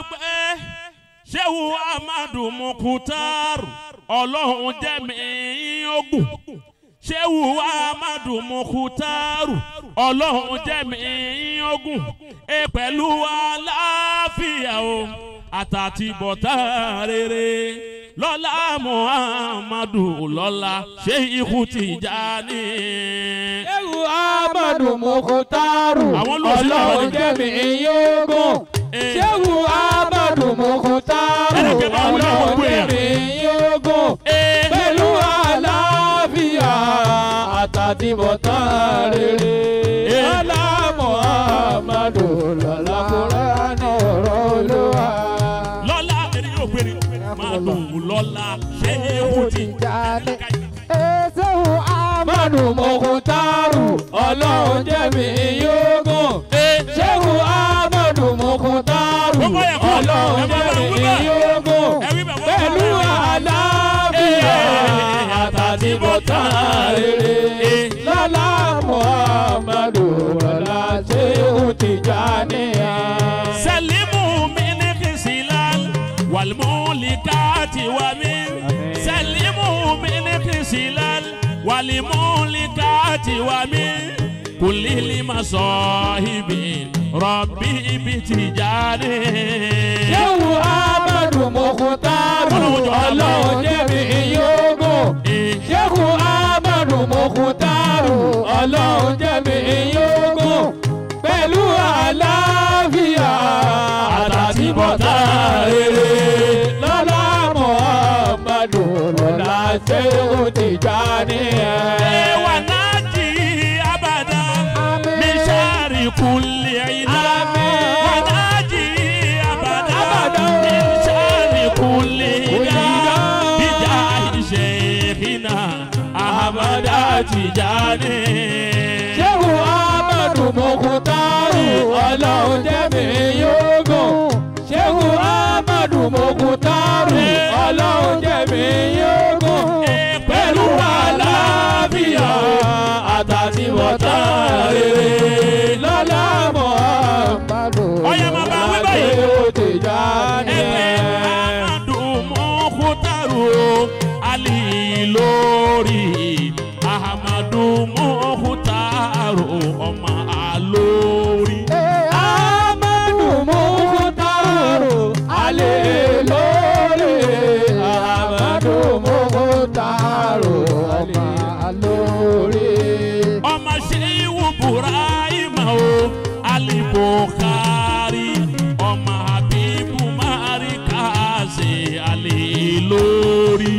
pé ṣéwù amadu mukutar ọlọ́run jẹ́mi ogun ṣéwù amadu mukutar ọlọ́run jẹ́mi ogun ẹ pẹ̀lú àlàáfíà o àtàtì bọ̀tà rere lọ́lá muhammadu lọ́lá ṣé ikú Tijani. Ewu Amadu Mukutaru. Àwọn olóṣèlú àwọn Ọlọ́run jẹ́mi yógún. Eh. Ṣéwu Amadu Mukutaru. Ẹnì kẹ́ máa wúlò àwọn Ọlọ́run gbé yàn. jẹ́mi yógún. Eh. Pẹ̀lú àlàáfíà àtàtìbọ̀tán rere. Eh. Lọ́lá Muhammadu lọ́lá Kúránì ọ̀rọ̀ Olúwa. lọ́lá ẹni yóò gbé ni máa lò ó lọ́lá ṣé ikú Tijani. Ṣéwu Amadu Mukutaru. Ọlọ́run jẹ́mi yógún. Ṣéwu Amadu Mukutaru. Gbogbo yẹn kọ́, Ọlọ́run ẹ máa bá jẹ́mi wí bẹ́ẹ̀. yógún. Ẹ wí bẹ́ẹ̀, wọ́n Pẹ̀lú kọ́, ẹ wí bẹ́ẹ̀. àlàáfíà àtàtìbọ̀tán rere. Lọ́lá Muhammadu Lọ́lá Ṣéwu Tijani. sẹ́límù mi ní kìsìlán wàlmúlikàtì wà mí. sẹ́límù mi ní kìsìlán wàlmúlikàtì wà mí. kùlìlì ma sọ ibi rọ̀bì ibi Tijani. Ṣéwu Amadu Mukutaru. Ọlọ́run jọ Ọlọ́run jẹ́mi yógún. Eh. Ṣéhu Amadu Mukutaru ọlọ́run jẹ́mi yógún pẹ̀lú àlàáfíà àtàtìbọ̀tà rere lọ́lá Muhammadu lọ́lá Ṣéhu Tijani. وناجي أبدا من شر كل عنا آمين. وناجي أبدا أبدا. من شر كل عنا عنا. بجاه شيخنا أحمد تجاني Ṣéhu Amadu Mukutaru ọlọ́run jẹ́mi yógún. Ṣéhu Amadu Mukutaru ọlọ́run jẹ́mi yógún. Pẹ̀lú àlàáfíà àtàtìwọ̀tá rere lọ́lá Muhammadu Ọ̀yá máa bá wí báyìí. Ṣéhu Tijani. Ahmadu Mukutaru Ali lórí Ahmadu Mukutaru ọmọ alórí. Amadu Mukutaru alẹ́ lórí. Amadu Mukutaru alẹ́ lórí. ọmọ ṣéwù burahima o alibokari ọmọ habibu marikase ale lórí.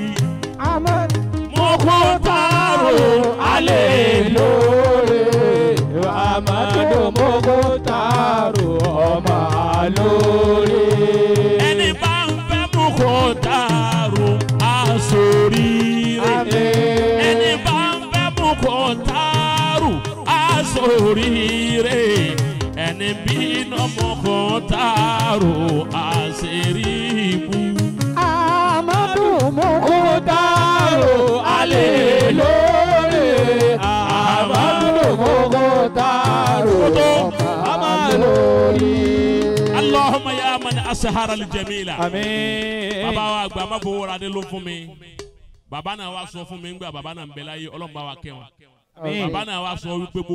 mokotaro ale lórí. Amadu Mukutaru ọmọ lórí. ẹni bá ń fẹ́ mokotaro asoríire. Àmín. ẹni bá ń fẹ́ mokotaro asoríire. ẹni bínú mokotaro àṣírí-ibú. Amadu Mukutaru alẹ́ lórí. Amadu Mukutaru ọmọ lórí. Allahumma ya man asahara al-jamila. Àmín. bàbá wa àgbà má fowó ra dé ló fún mi. bàbá náà wá sọ fún mi ńgbà bàbá náà ń bẹ láyé ọlọ́run bá wa kẹ́ wọn. Àmín. bàbá náà wá sọ wípé